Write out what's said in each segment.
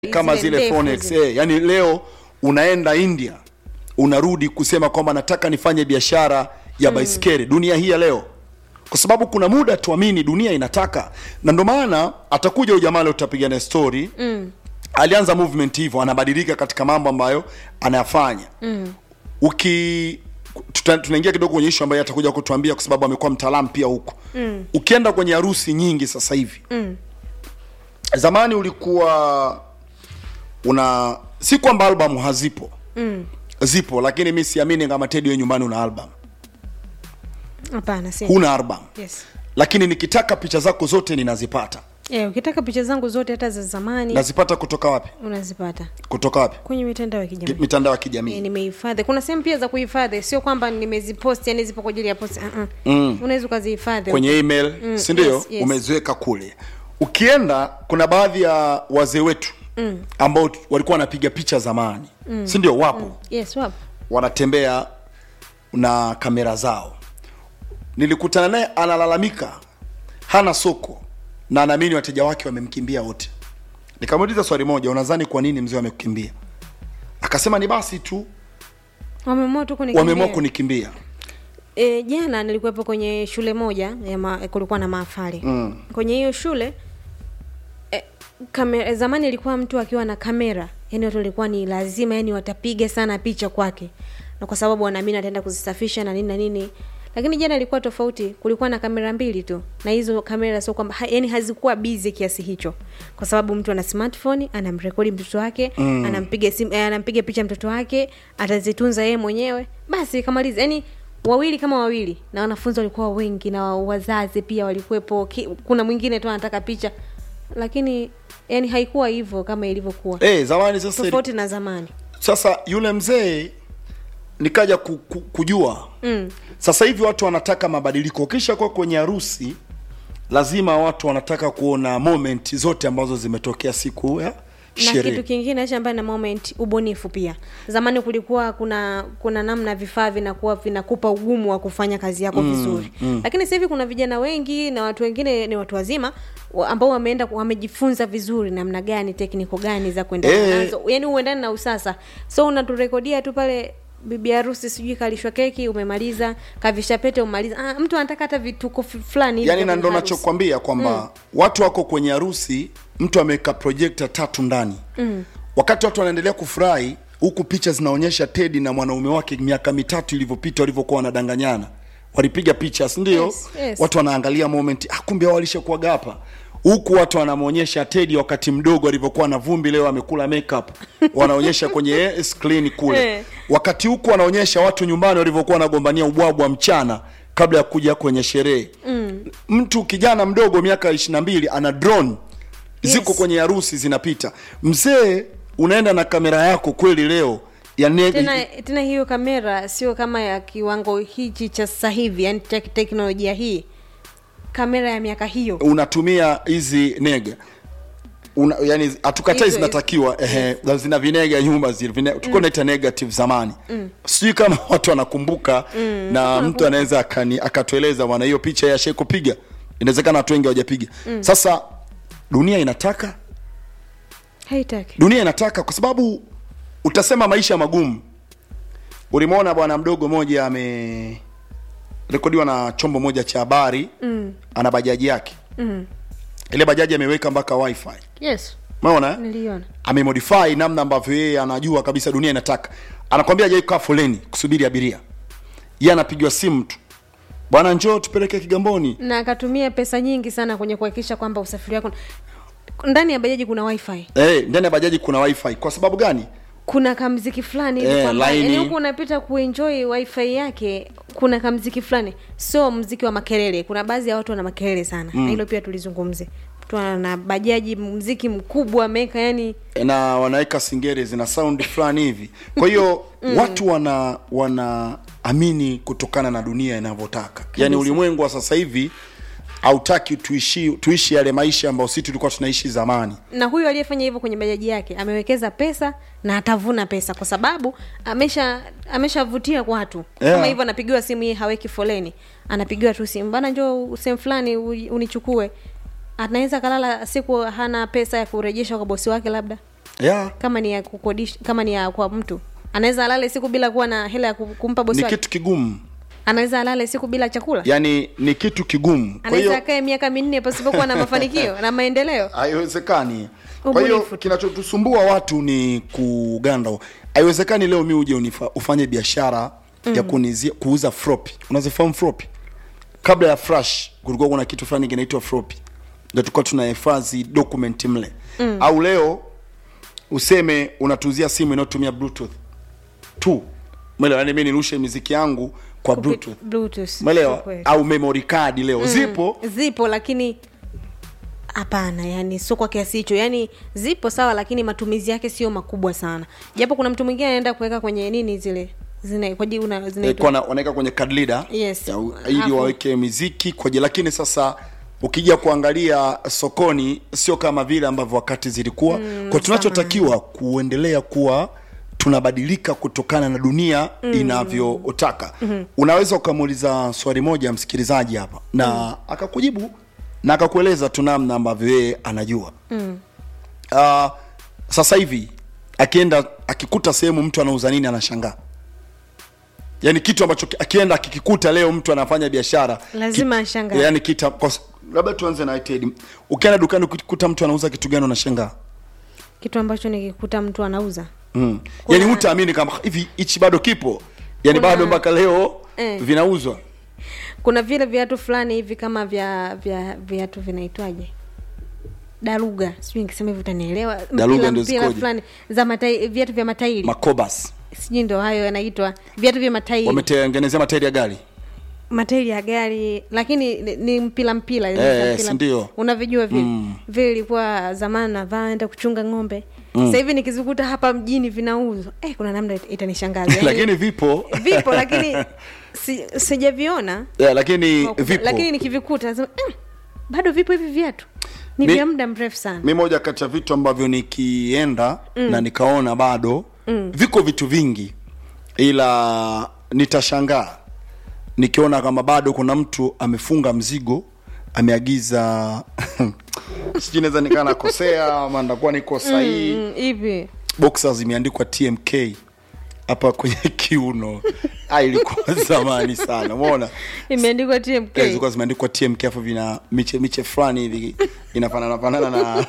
kama Zile zile ndefu Phonex zile. eh, yani leo unaenda India unarudi kusema kwamba nataka nifanye biashara ya baiskeli dunia hii ya leo, kwa sababu kuna muda tuamini dunia inataka, na ndio maana atakuja huyu jamaa leo tutapiga naye story mm. alianza movement hivyo, anabadilika katika mambo ambayo anayafanya mm. uki tuta- tunaingia kidogo kwenye issue ambayo atakuja kutuambia kwa sababu amekuwa mtaalamu pia huko mm. ukienda kwenye harusi nyingi sasa hivi Mm. zamani ulikuwa una si kwamba albamu hazipo Mm. zipo lakini mi siamini kama Teddy wewe nyumbani una album Hapana, si. huna album Yes. lakini nikitaka picha zako zote ninazipata Eh, ukitaka picha zangu zote hata za zamani nazipata kutoka wapi unazipata kutoka wapi kwenye mitandao ya Ki- kijamii. mitandao ya Eh, kijamii nimehifadhi. Kuna sehemu pia za kuhifadhi, sio kwamba nimezipost yani zipo kwa ajili ya post. Uh -uh. Mm. Unaweza ukazihifadhi. kwenye email Mm, si ndio yes, yes. umeziweka kule ukienda kuna baadhi ya wazee wetu mm. ambao tu- walikuwa wanapiga picha zamani mm. si ndio wapo Yes, wapo. wanatembea na kamera zao. Nilikutana naye analalamika hana soko na anaamini wateja wake wamemkimbia wote. Nikamuuliza swali moja, unadhani kwa nini mzee amekukimbia? Akasema ni basi tu Wameamua tu kunikimbia. wameamua kunikimbia. E, jana nilikuwepo kwenye shule moja ya ma, kulikuwa na mahafali Mm. kwenye hiyo shule e, kamera, zamani ilikuwa mtu akiwa na kamera yani watu walikuwa ni lazima yani watapiga sana picha kwake na kwa sababu wanaamini ataenda kuzisafisha na nini na nini lakini jana ilikuwa tofauti kulikuwa na kamera mbili tu na hizo kamera sio kwamba ha, yani hazikuwa busy kiasi hicho kwa sababu mtu ana smartphone anamrekodi mtoto wake mm. anampiga simu eh, anampiga picha mtoto wake atazitunza yeye mwenyewe basi kamaliza yani wawili kama wawili na wanafunzi walikuwa wengi na wazazi pia walikuwepo Ki- kuna mwingine tu anataka picha lakini yani haikuwa hivyo kama ilivyokuwa Eh, zamani sasa tofauti na zamani sasa yule mzee nikaja ku, ku, kujua mm. sasa hivi watu wanataka mabadiliko. Kisha kwa kwenye harusi, lazima watu wanataka kuona moment zote ambazo zimetokea siku ya na kitu sherehe. kingine acha ambaye na moment ubunifu pia zamani kulikuwa kuna kuna namna vifaa vinakuwa vinakupa ugumu wa kufanya kazi yako vizuri mm. lakini sasa hivi kuna vijana wengi na watu wengine ni watu wazima wa- ambao wameenda wamejifunza vizuri namna gani tekniko gani za kuendana Eh. nazo yani uendane na usasa so unaturekodia tu pale bibi harusi sijui kalishwa keki umemaliza kavisha pete umemaliza ah, mtu anataka hata vituko f- fulani hivi yani vya na ndo kwenye harusi. nachokwambia kwamba watu wako kwenye harusi mtu ameweka projector tatu ndani mm. wakati watu wanaendelea kufurahi huku picha zinaonyesha tedi na mwanaume wake miaka mitatu ilivyopita walivyokuwa wanadanganyana walipiga picha si ndio Yes, yes. watu wanaangalia moment ah, kumbe hao walishakuwaga hapa huku watu wanamwonyesha tedi wakati mdogo alivyokuwa na vumbi leo amekula makeup wanaonyesha kwenye screen kule Eh. wakati huku wanaonyesha watu nyumbani walivyokuwa wanagombania ubwabwa mchana kabla ya kuja kwenye sherehe mm. mtu kijana mdogo miaka ishiri na mbili ana drone Yes. ziko kwenye harusi zinapita mzee unaenda na kamera yako kweli leo ya ne- tena tena hiyo kamera sio kama ya kiwango hichi cha sasa hivi yani tek teknolojia hii kamera ya miaka hiyo unatumia hizi nega Una, yani hatukatai Hizo- zinatakiwa ehe, zina vinega nyuma zile vine, tulikuwa naita negative zamani sijui kama watu wanakumbuka na mtu anaweza akani akatueleza bwana hiyo picha ya sheko piga inawezekana watu wengi hawajapiga sasa dunia inataka haitaki dunia inataka kwa sababu utasema maisha magumu ulimwona bwana mdogo moja amerekodiwa na chombo moja cha habari mm. ana bajaji yake mm. ile bajaji ameweka mpaka wifi yes umeona eh? niliona amemodify namna ambavyo yeye anajua kabisa dunia inataka anakwambia hajai kukaa foleni kusubiri abiria yeye anapigiwa simu tu bwana njoo tupeleke kigamboni na akatumia pesa nyingi sana kwenye kuhakikisha kwamba usafiri wako ndani ya bajaji kuna wifi eh ndani ya bajaji kuna wifi kwa sababu gani kuna kamziki fulani hivi Eh, kwamba laini. yani huku unapita kuenjoy wifi yake kuna kamziki fulani sio mziki wa makelele kuna baadhi ya watu wana makelele sana na hilo pia tulizungumze mtu ana bajaji mziki mkubwa ameweka yani na wanaweka singere zina sound fulani hivi kwa hiyo watu wana wanaamini kutokana na dunia inavyotaka yaani ulimwengu wa sasa hivi hautaki tuishi tuishi yale maisha ambayo sisi tulikuwa tunaishi zamani na huyu aliyefanya hivyo kwenye bajaji yake amewekeza pesa na atavuna pesa kwa sababu amesha ameshavutia kwa watu Yeah. kama hivyo anapigiwa simu yeye haweki foleni anapigiwa tu simu bana njoo sehemu fulani u- unichukue anaweza kalala siku hana pesa ya kurejesha kwa bosi wake labda yeah. kama ni ya kukodisha kama ni ya kwa mtu anaweza alale siku bila kuwa na hela ya ku- kumpa bosi ni wake kitu kigumu anaweza alale siku bila chakula yaani ni kitu kigumu kwa anaweza hiyo akae miaka minne pasipokuwa na mafanikio na maendeleo haiwezekani kwa hiyo Ubunifu tu. kinachotusumbua watu ni kuganda haiwezekani leo mi uje unifa- ufanye biashara mm. ya kunizia, kuuza floppy unazifahamu floppy kabla ya flash kulikuwa kuna kitu fulani kinaitwa floppy ndio tulikuwa tunahifadhi document mle mm. au leo useme unatuzia simu inayotumia bluetooth tu mwelewa yani mi nirushe miziki yangu kwa Kupi- bluetooth Bluetooth. mwelewa Kwa kweli. au memory card leo zipo zipo lakini hapana yani sio kwa kiasi hicho yani zipo sawa lakini matumizi yake sio makubwa sana japo kuna mtu mwingine anaenda kuweka kwenye nini zile zina kwa jina una- Eh, zinaitwa kwa na- wanaweka kwenye card reader Yes. ya u- ili Hapo. waweke miziki kwaje lakini sasa ukija kuangalia sokoni sio kama vile ambavyo wakati zilikuwa mm, kwa tunachotakiwa kuendelea kuwa tunabadilika kutokana na dunia mm. inavyotaka mm-hmm. unaweza ukamuuliza swali moja msikilizaji hapa na mm. akakujibu na akakueleza tu namna ambavyo yeye anajua mm. uh, sasa hivi akienda akikuta sehemu mtu anauza nini anashangaa yani kitu ambacho ki- akienda akikikuta leo mtu anafanya biashara Lazima ki- ashangae. yani kita kwa s- labda tuanze na Ted ukienda dukani ukikuta mtu anauza kitu gani unashangaa kitu ambacho nikikuta mtu anauza mm. Kuna- yani hutaamini kama hivi hichi bado kipo yani Kuna- bado mpaka leo Eh. vinauzwa kuna vile viatu fulani hivi kama vya vya viatu vinaitwaje daruga sijui nikisema hivi utanielewa Daruga Mpira- ndio mpira zikoje? fulani za matai, viatu vya matairi makobas sijui ndo hayo yanaitwa viatu vya matairi wametengenezea matairi ya gari matairi ya gari lakini ni, ni mpila mpila Eh, mpila- si ndio? unavijua vile Mm. vile ilikuwa zamani navaa enda kuchunga ng'ombe mm. sasa hivi nikizikuta hapa mjini vinauzwa eh, kuna namna it- itanishangaza Yaani, lakini vipo vipo lakini si, sijaviona yeah, lakini kwa ukubwa. vipo lakini nikivikuta nasema mm, bado vipo hivi viatu ni Mi- vya muda mrefu sana mi moja kati ya vitu ambavyo nikienda mm. na nikaona bado mm. viko vitu vingi ila nitashangaa nikiona kama bado kuna mtu amefunga mzigo ameagiza sijui naweza nikaa nakosea ama ndakuwa niko sahihi Mm, hivi boxer zimeandikwa tmk hapa kwenye kiuno ah, ilikuwa zamani sana umeona imeandikwa tmk Eh, zilikuwa zimeandikwa tmk afu vina miche miche fulani hivi inafanana fanana na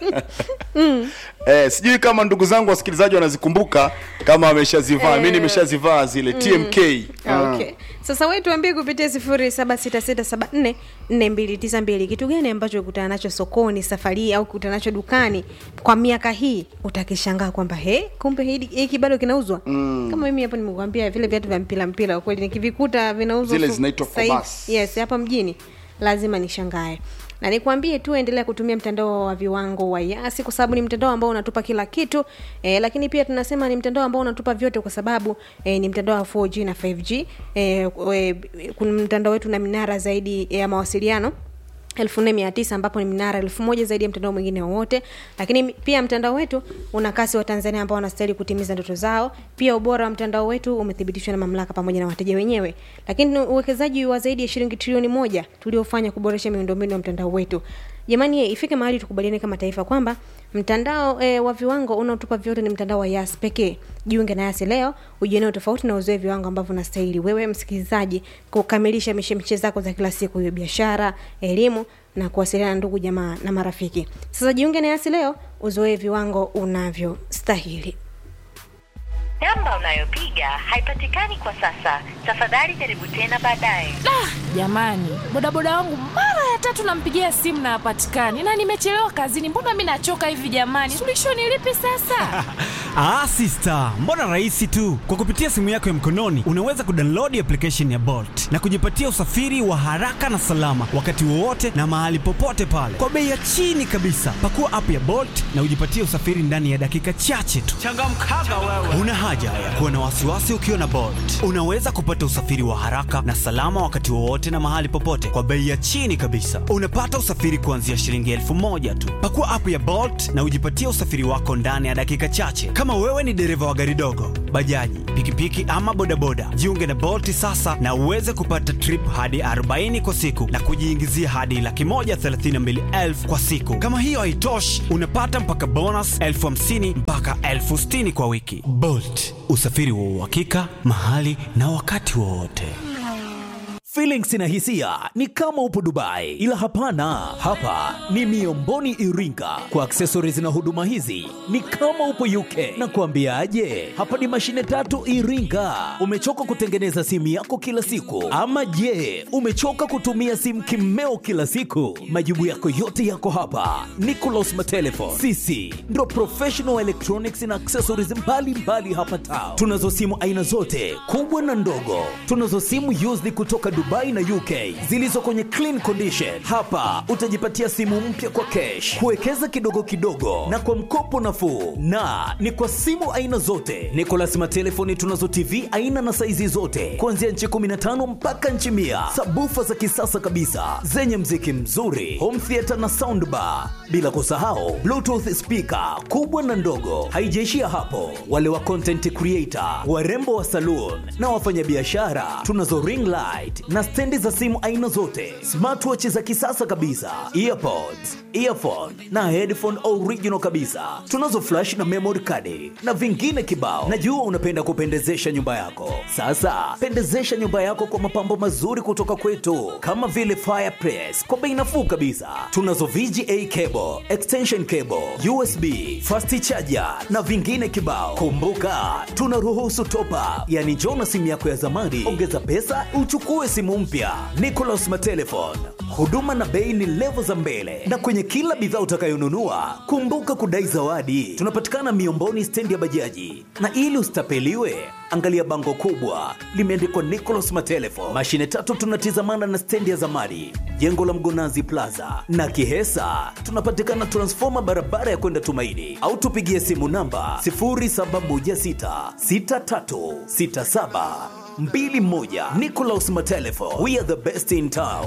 eh, sijui kama ndugu zangu wasikilizaji wanazikumbuka kama wameshazivaa mi nimeshazivaa zile tmk Ah, okay sasa we tuambie kupitia sifuri saba sita sita saba nne nne mbili tisa mbili kitu gani ambacho ukutana nacho sokoni safari hii au kukutana nacho dukani kwa miaka hii utakishangaa kwamba he kumbe hiki hiki bado kinauzwa mm. kama mimi hapo nimekuambia vile viatu vya mpira mpira kwa kweli nikivikuta vinauzwa Zile su- zinaitwa sasa hivi- Kobas. yes hapa mjini lazima nishangae na nikwambie tu endelea kutumia mtandao wa viwango wa yasi kwa sababu ni mtandao ambao unatupa kila kitu e, lakini pia tunasema ni mtandao ambao unatupa vyote kwa sababu e, ni mtandao wa 4g na 5g e, e, kuna mtandao wetu na minara zaidi ya mawasiliano elfu nne mia tisa ambapo ni minara elfu moja zaidi ya mtandao mwingine wowote lakini mi- pia mtandao wetu una kasi wa tanzania ambao wanastahili kutimiza ndoto zao pia ubora wa mtandao wetu umethibitishwa na mamlaka pamoja na wateja wenyewe lakini ni uwekezaji wa zaidi ya shilingi trilioni moja tuliofanya kuboresha miundombinu ya mtandao wetu jamani eh, ifike mahali tukubaliane kama taifa kwamba mtandao e, wa viwango unaotupa vyote ni mtandao wa yas pekee jiunge na yasi leo ujioneo tofauti na uzoe viwango ambavyo unastahili wewe msikilizaji kukamilisha mishemishe zako za kila siku hiyo biashara elimu na kuwasiliana na ndugu jamaa na marafiki sasa jiunge na yasi leo uzoe viwango unavyostahili Namba unayopiga haipatikani kwa sasa. Tafadhali jaribu tena baadaye. jamani bodaboda wangu mara ya tatu nampigia simu na hapatikani na nimechelewa kazini mbona mi nachoka hivi jamani suluhisho ni lipi sasa Ah, sister, mbona rahisi tu. Kwa kupitia simu yako ya mkononi unaweza kudownload application ya Bolt na kujipatia usafiri wa haraka na salama wakati wowote na mahali popote pale kwa bei ya chini kabisa. Pakua app ya Bolt na ujipatie usafiri ndani ya dakika chache tu. Changamkaga wewe. Una haja ya kuwa na wasiwasi ukiwa na Bolt. Unaweza kupata usafiri wa haraka na salama wakati wowote na mahali popote kwa bei ya chini kabisa. Unapata usafiri kuanzia shilingi elfu moja tu. Pakua app ya Bolt na ujipatie usafiri wako ndani ya dakika chache. Kama wewe ni dereva wa gari dogo, bajaji, pikipiki ama bodaboda, jiunge na Bolt sasa na uweze kupata trip hadi 40 kwa siku na kujiingizia hadi laki moja thelathini na mbili elfu kwa siku. Kama hiyo haitoshi, unapata mpaka bonus elfu hamsini mpaka elfu sitini kwa wiki. Bolt, usafiri wa uhakika mahali na wakati wowote. Feelings na hisia ni kama upo Dubai, ila hapana, hapa ni Miomboni Iringa. Kwa accessories na huduma hizi ni kama upo UK. Na kuambiaje, hapa ni mashine tatu Iringa. Umechoka kutengeneza simu yako kila siku, ama je, umechoka kutumia simu kimeo kila siku? Majibu yako yote yako hapa. Nicolas Matelefon, sisi ndo professional electronics na accessories mbalimbali mbali hapa Tao. Tunazo simu aina zote kubwa na ndogo. Tunazo simu used kutoka Dubai na UK zilizo kwenye clean condition. Hapa utajipatia simu mpya kwa cash, kuwekeza kidogo kidogo na kwa mkopo nafuu, na ni kwa simu aina zote. Nicolas Matelefoni tunazo TV aina na saizi zote kuanzia nchi 15 mpaka nchi mia, sabufa za kisasa kabisa zenye mziki mzuri, home theater na soundbar, bila kusahau bluetooth speaker kubwa na ndogo. Haijaishia hapo, wale wa content creator, warembo wa saloon na wafanyabiashara tunazo ring light na stendi za simu aina zote, smartwatch za kisasa kabisa, earpods, earphone na headphone original kabisa. Tunazo flash na memory card na vingine kibao. Najua unapenda kupendezesha nyumba yako. Sasa pendezesha nyumba yako kwa mapambo mazuri kutoka kwetu, kama vile fireplace kwa bei nafuu kabisa. Tunazo VGA cable, extension cable, USB, fast charger na vingine kibao. Kumbuka tunaruhusu top up, yani njoo na simu yako ya zamani, ongeza pesa uchukue simu mpya. Nicolas Matelefon, huduma na bei ni levo za mbele, na kwenye kila bidhaa utakayonunua kumbuka kudai zawadi. Tunapatikana Miomboni, stendi ya bajaji, na ili usitapeliwe angalia bango kubwa limeandikwa Nicolas Matelefon. Mashine tatu tunatizamana na stendi ya zamani, jengo la Mgonazi Plaza na Kihesa. Tunapatikana transfoma barabara ya kwenda Tumaini, au tupigie simu namba 0716636721. Nicolas Matelefon, we are the best in town.